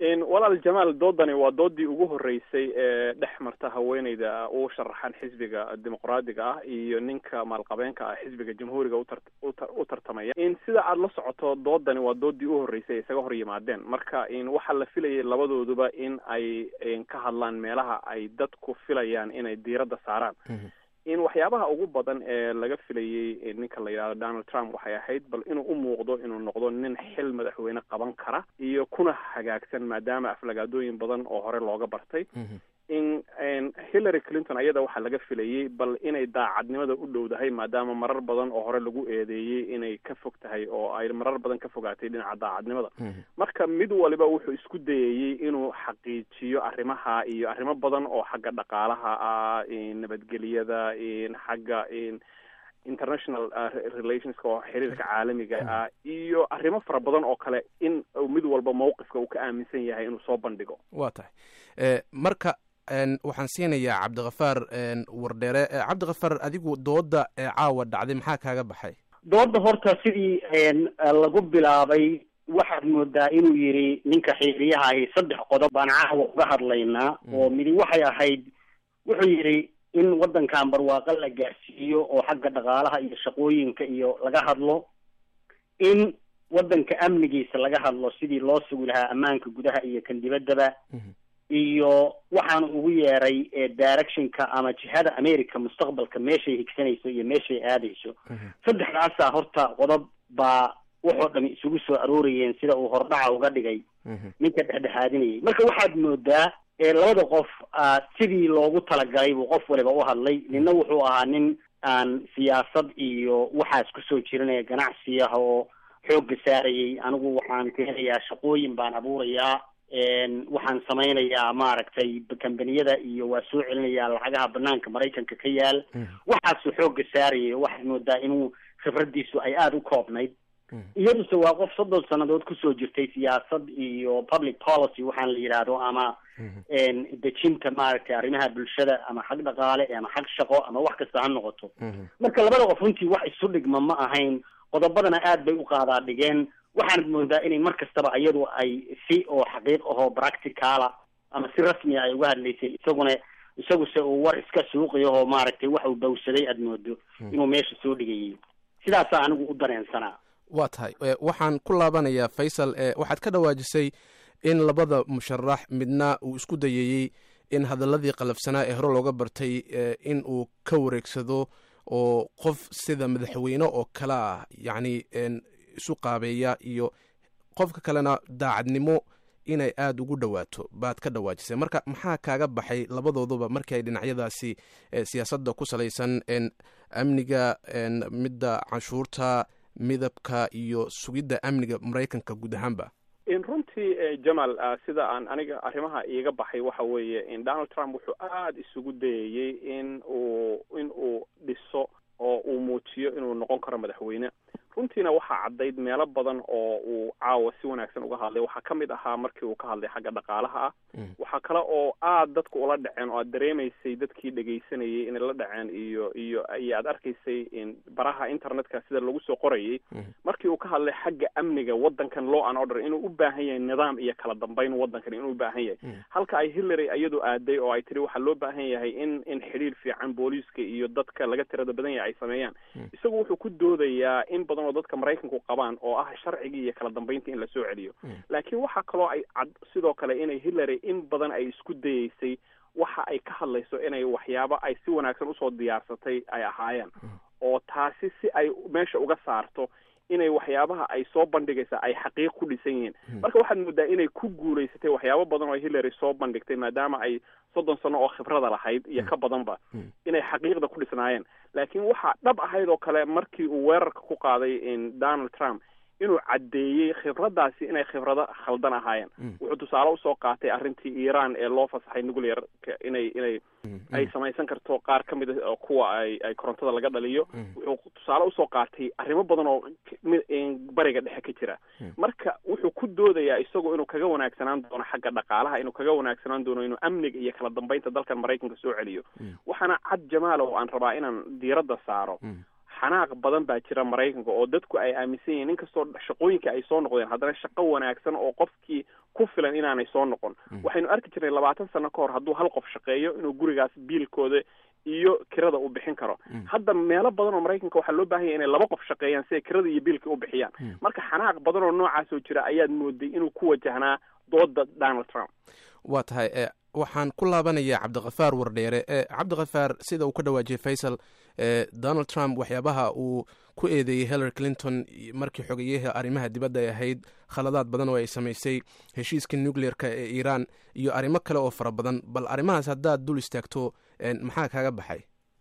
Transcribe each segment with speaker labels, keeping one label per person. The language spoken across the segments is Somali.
Speaker 1: walaal jamaal doodani waa doodii ugu horeysay ee dhex marta haweeneyda u sharaxan xisbiga dimuqraadiga ah iyo ninka maalqabeenka ah xisbiga jamhuuriga u tartamaya in sida aada la socoto doodani waa doodii u horeysay ay isaga hor yimaadeen marka in waxaa la filayay labadooduba in ay ka hadlaan meelaha ay dadku filayaan inay diiradda saaraan in waxyaabaha ugu badan ee laga filayey ninka la yidhahdo donald trump waxay ahayd bal inuu u muuqdo inuu noqdo nin xil madaxweyne qaban kara iyo kuna hagaagsan maadaama aflagaadooyin badan oo hore looga bartay in hillary clinton ayada waxaa laga filayey bal inay daacadnimada u dhowdahay maadaama marar badan oo hore lagu eedeeyey inay ka fog tahay oo ay marar badan ka fogaatay dhinaca daacadnimada marka mid waliba wuxuu isku dayayey inuu xaqiijiyo arrimaha iyo arrimo badan oo xagga dhaqaalaha ah nabadgelyada xagga international relationska oo xiriirka caalamiga ah iyo arrimo fara badan oo kale in mid walba mawqifka uu ka aaminsan yahay inuu soo bandhigo
Speaker 2: waa tahay marka waxaan siinayaa cabdikafaar wardheere cabdikafaar adigu dooda caawa dhacday maxaa kaaga baxay
Speaker 3: dooda horta sidii lagu bilaabay waxaad moodaa inuu yidhi ninka xiiriyaha ahi saddex qodob baan caawa uga hadlaynaa oo midi waxay ahayd wuxuu yidhi in waddankan barwaaqo la gaarsiiyo oo xagga dhaqaalaha iyo shaqooyinka iyo laga hadlo in waddanka amnigiisa laga hadlo sidii loo sugi lahaa ammaanka gudaha iyo kan dibaddaba iyo waxaan ugu yeeray directionka ama jihada america mustaqbalka meeshay higsanayso iyo meeshay aadayso saddexdaasaa horta qodob baa waxoo dhami isugu soo aroorayeen sida uu hordhaca uga dhigay ninka dhexdhexaadinayay marka waxaad moodaa labada qof sidii loogu talagalay buu qof waliba u hadlay nina wuxuu ahaa nin aan siyaasad iyo waxaas kusoo jirinaya ganacsiyaha oo xoogga saarayay anigu waxaan keenayaa shaqooyin baan abuurayaa waxaan samaynayaa maaragtay kambaniyada iyo waa soo celinayaa lacagaha banaanka maraykanka ka yaal waxaasuu xoogga saarayay waxaad moodaa inuu khibradiisu ay aada u koobnayd iyaduse waa qof soddon sannadood kusoo jirtay siyaasad iyo public policy waxaan la yidhaahdo ama dejinta maaragtay arrimaha bulshada ama xag dhaqaale ama xag shaqo ama wax kasta ha noqoto marka labada qof runtii wax isu dhigma ma ahayn qodobadana aad bay u qaadaa dhigeen waxaanad moodaa inay mar kastaba iyadu ay si oo xaqiiq ahoo practicala ama si rasmiya ay uga hadlaysay isaguna isaguse uu war iska suuqiyahoo maaragtay wax uu bawsaday aad moodo inuu meesha soo dhigayay sidaasaa anigu u dareensanaa
Speaker 2: waa tahay waxaan ku laabanayaa faysal waxaad ka dhawaajisay in labada musharax midna uu isku dayeeyey in hadaladii qalafsanaa ee hore looga bartay in uu ka wareegsado oo qof sida madaxweyne oo kale ah yacni isu qaabeeya iyo qofka kalena daacadnimo inay aada ugu dhowaato baad ka dhawaajisay marka maxaa kaaga baxay labadooduba markii ay dhinacyadaasi siyaasadda ku salaysan amniga midda canshuurta midabka iyo sugidda amniga maraykanka guud ahaanba
Speaker 1: in runtii jamal sida aan aniga arrimaha iiga baxay waxa weeye in donald trump wuxuu aada isugu dayayey in uu in uu dhiso oo uu muujiyo inuu noqon karo madaxweyne runtiina waxaa caddayd meelo badan oo uu caawa si wanaagsan uga hadlay waxaa ka mid ahaa markii uu ka hadlay xagga dhaqaalaha ah waxaa kale oo aad dadka ula dhaceen oo aad dareemaysay dadkii dhegaysanayay inay la dhaceen iyo iyo iyo aad arkaysay in baraha internetka sida lagu soo qorayay markii uu ka hadlay xagga amniga waddankan law and order inuu u baahan yahay nidaam iyo kala dambeyn waddankan inuu u baahan yahay halka ay hillary iyadu aaday oo ay tiri waxaa loo baahan yahay in in xidhiir fiican booliiska iyo dadka laga tirada badan yahay ay sameeyaan isagu wuxuu ku doodayaa in badan oo dadka maraykanku qabaan oo ah sharcigii iyo kala dambeynta in la soo celiyo laakiin waxaa kaloo ay cad sidoo kale inay hillary in badan ay isku dayeysay waxa ay ka hadlayso inay waxyaabo ay si wanaagsan usoo diyaarsatay ay ahaayeen oo taasi si ay meesha uga saarto inay waxyaabaha ay soo bandhigaysa ay xaqiiq ku dhisan yihiin marka waxaad moodaa inay ku guulaysatay waxyaabo badan oo hillary soo bandhigtay maadaama ay soddon sano oo khibrada lahayd iyo ka badanba inay xaqiiqda ku dhisnaayeen laakiin waxaa dhab ahayd oo kale markii uu weerarka ku qaaday donald trump inuu caddeeyey khibraddaasi inay khibrado khaldan ahaayeen wuxuu tusaale usoo qaatay arrintii iran ee loo fasaxay nuclear inay inay ay samaysan karto qaar ka mid a kuwa ay ay korontada laga dhaliyo wuxuu tusaale usoo qaatay arrimo badan oo bariga dhexe ka jira marka wuxuu ku doodayaa isagoo inuu kaga wanaagsanaan doono xagga dhaqaalaha inuu kaga wanaagsanaan doono inuu amniga iyo kala dambeynta dalkan maraykanka soo celiyo waxaana cad jamaal oo aan rabaa inaan diiradda saaro xanaaq badan baa jira maraykanka oo dadku ay aaminsan yihiin inkastoo shaqooyinka ay soo noqdeen haddana shaqo wanaagsan oo qofkii ku filan inaanay soo noqon waxaynu arki jirnay labaatan sano ka hor hadduu hal qof shaqeeyo inuu gurigaas biilkooda iyo kirada u bixin karo hadda meelo badan oo maraykanka waxaa loo baahan yahy inay laba qof shaqeeyaan si ay kirada iyo biilka u bixiyaan marka xanaaq badan oo noocaasoo jira ayaad mooday inuu ku wajahnaa dooda donald trump
Speaker 2: waa tahay waxaan ku laabanayaa cabdikafaar wardheere cabdikafaar sida uu ka dhawaajiyey faysal donald trump waxyaabaha uu ku eedeeyey hillary clinton markii xogeyaha arrimaha dibadda ay ahayd khaladaad badan oo ay samaysay heshiiska nucleer-ka ee iiraan iyo arrimo kale oo fara badan bal arrimahaas haddaad dul istaagto maxaa kaaga baxay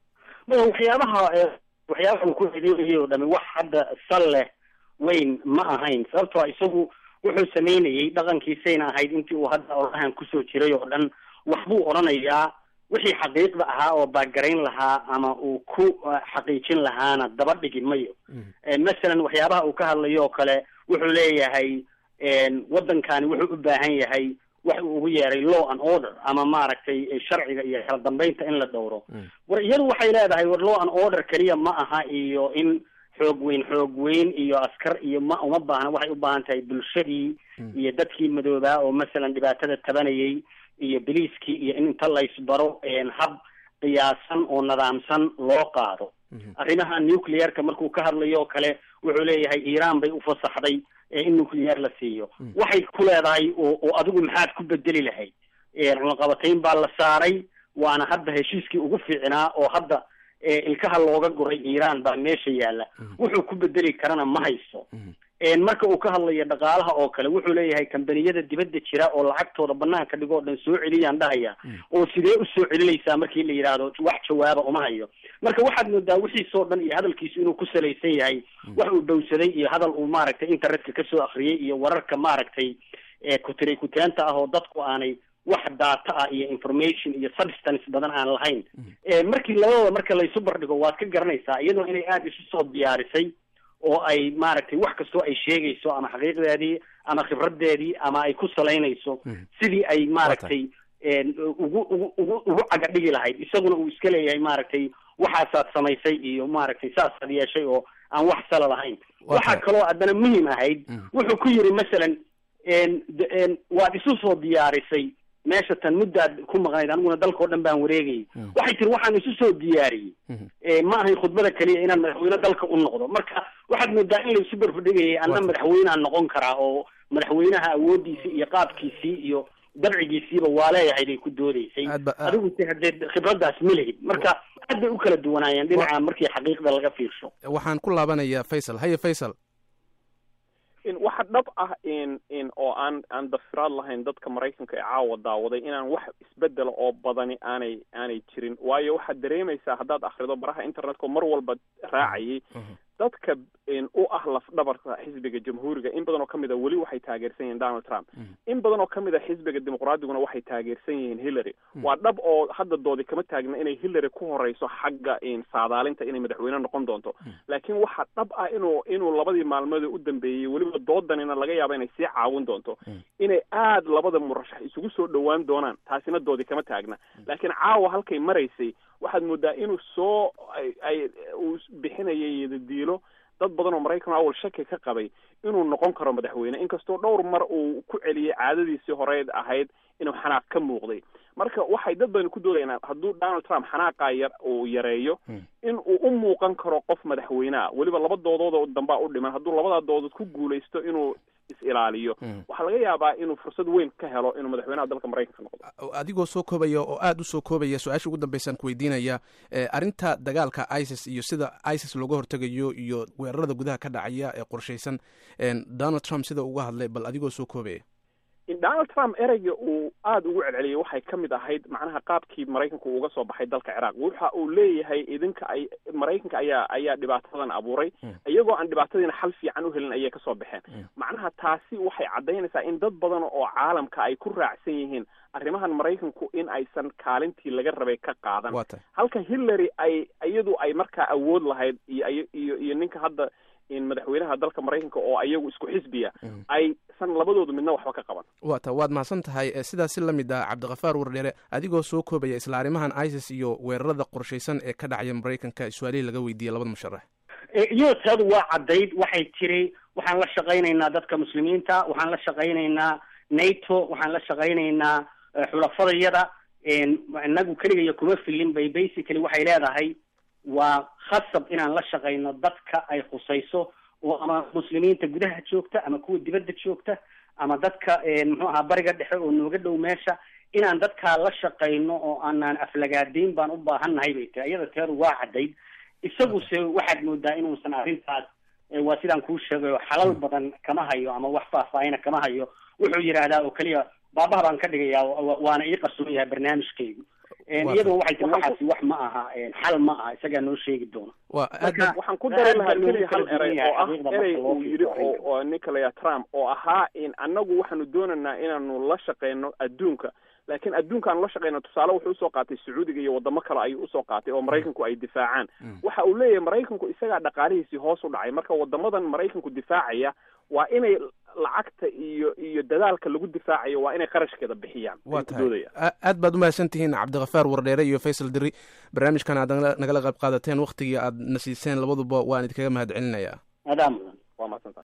Speaker 3: waxyaabaha waxyaabaha uu ku eedeynayay oo dhami wax hadda sal leh weyn ma ahayn sababtoo isagu wuxuu samaynayey dhaqankiisayna ahayd intii uu hadda orahan kusoo jiray oo dhan waxbuu odhanayaa wixii xaqiiqda ahaa oo baagarayn lahaa ama uu ku xaqiijin lahaana daba dhigi mayo masalan waxyaabaha uu ka hadlayo oo kale wuxuu leeyahay waddankani wuxuu u baahan yahay wax uu ugu yeeray law and order ama maaragtay sharciga iyo kala dambeynta in la dhowro war iyadu waxay leedahay war law and order keliya ma aha iyo in xoog weyn xoog weyn iyo askar iyo ma uma baahna waxay u baahan tahay bulshadii iyo dadkii madoobaa oo masalan dhibaatada tabanayay iyo biliiskii iyo in inta laysbaro hab qiyaasan oo nidaamsan loo qaado arrimaha nuclearka markuu ka hadlayo oo kale wuxuu leeyahay iiraan bay ufasaxday in nuclear la siiyo waxay ku leedahay oo adigu maxaad ku bedeli lahayd cunaqabatayn baa la saaray waana hadda heshiiskii ugu fiicnaa oo hadda ilkaha looga guray iiraan baa meesha yaalla wuxuu ku bedeli karana ma hayso marka uu ka hadlayo dhaqaalaha oo kale wuxuu leeyahay kambaniyada dibadda jira oo lacagtooda banaanka dhigoo dhan soo celiyaan dhahaya oo sidee usoo celinaysaa markii la yidhaahdo wax jawaaba uma hayo marka waxaad moodaa wixiisoo dhan iyo hadalkiisu inuu ku salaysan yahay wax uu dhowsaday iyo hadal uu maaragtay internetka kasoo akriyay iyo wararka maaragtay kutiray kuteenta ah oo dadku aanay wax data ah iyo information iyo substance badan aan lahayn markii labadooda marka laysu bardhigo waad ka garanaysaa iyadoo inay aada isu soo diyaarisay oo ay maaragtay wax kastoo ay sheegayso ama xaqiiqdeedii ama khibradeedii ama ay ku salaynayso sidii ay maaragtay ugu ugu ugu ugu caga dhigi lahayd isaguna uu iska leeyahay maaragtay waxaasaad samaysay iyo maaragtay saasaad yeeshay oo aan wax sala lahayn waxaa kaloo haddana muhim ahayd wuxuu ku yiri masalan waad isu soo diyaarisay meesha tan muddaad ku maqnayd aniguna dalka o dhan baan wareegayay waxay tiri waxaan isu soo diyaariyey ma ahayn khudbada keliya inaan madaxweyne dalka u noqdo marka waxaad moodaa in laisu barbadhigayay anna madaxweyneaan noqon karaa oo madaxweynaha awoodiisii iyo qaabkiisii iyo dabcigiisiiba waa leeyahay bay ku doodaysay adigu si haddee khibraddaas ma lehid marka aad bay u kala duwanaayeen dhinaca markii xaqiiqda laga fiirsho
Speaker 2: waxaan ku laabanayaa faysal haye faysal
Speaker 1: waxa dhab ah in in oo aan aan dafiraad lahayn dadka maraykanka ee caawa daawaday inaan wax isbedela oo badani aanay aanay jirin waayo waxaad dareemaysaa haddaad akrido baraha internetka mar walba raacayay dadka u ah lafdhabarka xisbiga jamhuuriga in badan oo kamid a weli waxay taageersan yihiin donald trump in badan oo kamid a xisbiga dimuqraadiguna waxay taageersan yihiin hillary waa dhab oo hadda doodi kama taagna inay hillary ku horeyso xagga saadaalinta inay madaxweyne noqon doonto laakiin waxaa dhab ah inuu inuu labadii maalmood u dambeeyey weliba doodanina laga yaaba inay sii caawin doonto inay aada labada murashax isugu soo dhowaan doonaan taasina doodi kama taagna laakiin caawa halkay maraysay waxaad moodaa inuu soo ay uu bixinayay diilo dad badan oo maraykan awal shaki ka qabay inuu noqon karo madaxweyne inkastoo dhowr mar uu ku celiyey caadadiisii horeed ahayd inuu xanaaq ka muuqday marka waxay dad badan ku doodayaan hadduu donald trump xanaaqaa yar uu yareeyo in uu u muuqan karo qof madaxweyneah weliba laba doodood oo dambaa u dhiman hadduu labadaa doodood ku guulaysto inuu is-ilaaliyo waxaa laga yaabaa inuu fursad weyn ka helo inuu madaxweynaha dalka maraykanka noqdo
Speaker 2: adigoo soo koobaya oo aada usoo koobaya su-aasha ugu dambeysaan ku weydiinaya arrinta dagaalka isis iyo sida isis looga hortegayo iyo weerarada gudaha ka dhacaya ee qorshaysan donald trump sida uga hadlay bal adigoo soo koobaya
Speaker 1: donald trump ereyga uu aada ugu celceliyay waxay ka mid ahayd macnaha qaabkii maraykanku uga soo baxay dalka ciraaq waxa uu leeyahay idinka ay maraykanka ayaa ayaa dhibaatadan abuuray iyagoo aan dhibaatadiina xal fiican u helin ayay kasoo baxeen macnaha taasi waxay caddaynaysaa in dad badan oo caalamka ay ku raacsan yihiin arrimahan maraykanku in aysan kaalintii laga rabay ka qaadan halka hillary ay iyadu ay markaa awood lahayd iyo iyo iyo ninka hadda madaxweynaha dalka maraykanka oo ayagu isku xisbiya aysan labadoodu midna waxba ka qaban
Speaker 2: wa ta waad mahadsan tahay sidaas si la mid ah cabdikafaar wardheere adigoo soo koobaya isla arrimahan isis iyo weerarada qorshaysan ee ka dhacaya maraykanka su-aalihii laga weydiiyey labada musharax
Speaker 3: iyadoo taadu waa caddayd waxay tiri waxaan la shaqaynaynaa dadka muslimiinta waxaan la shaqaynaynaa nato waxaan la shaqaynaynaa xulafadayada inagu keligayo kuma filin bay basically waxay leedahay waa khasab inaan la shaqayno dadka ay khusayso oo ama muslimiinta gudaha joogta ama kuwa dibadda joogta ama dadka muxuu ahaa bariga dhexe oo nooga dhow meesha inaan dadkaa la shaqayno oo aanaan aflagaadayn baan u baahannahay bay tiri iyada teedu waa caddayd isaguse waxaad moodaa inuusan arrintaas waa sidaan kuu sheegayo xalal badan kama hayo ama wax faahfaahina kama hayo wuxuu yidhaahdaa oo keliya baabaha baan ka dhigayaa waana ii qarsoon yahay barnaamijkaygu iyaduna waxay tiri waxaasi wax ma aha xal ma aha isagaa noo sheegi doona
Speaker 1: waxaan ku dari lahaa keliya hal erey oo ah erey uu yidhi oo ninka la yaha trump oo ahaa in annagu waxaanu doonaynaa inaanu la shaqeyno adduunka laakiin adduunka aanu la shaqeyno tusaale wuxuu usoo qaatay sacuudiga iyo wadamo kale ayuu usoo qaatay oo maraykanku ay difaacaan waxa uu leeyahay maraykanku isagaa dhaqaalihiisii hoos u dhacay marka wadamadan maraykanku difaacaya waa inay lacagta iyo iyo dadaalka lagu difaacayo waa inay qarashkeeda bixiyaan
Speaker 2: waa tahay aad baad umahadsan tihiin cabdikafaar wardheere iyo faysal diri barnaamijkan aad nagala qayb qaadateen waktigii aad na siiseen labaduba waan idinkaga mahad celinayaa
Speaker 3: adaa mudan
Speaker 1: waa madsanta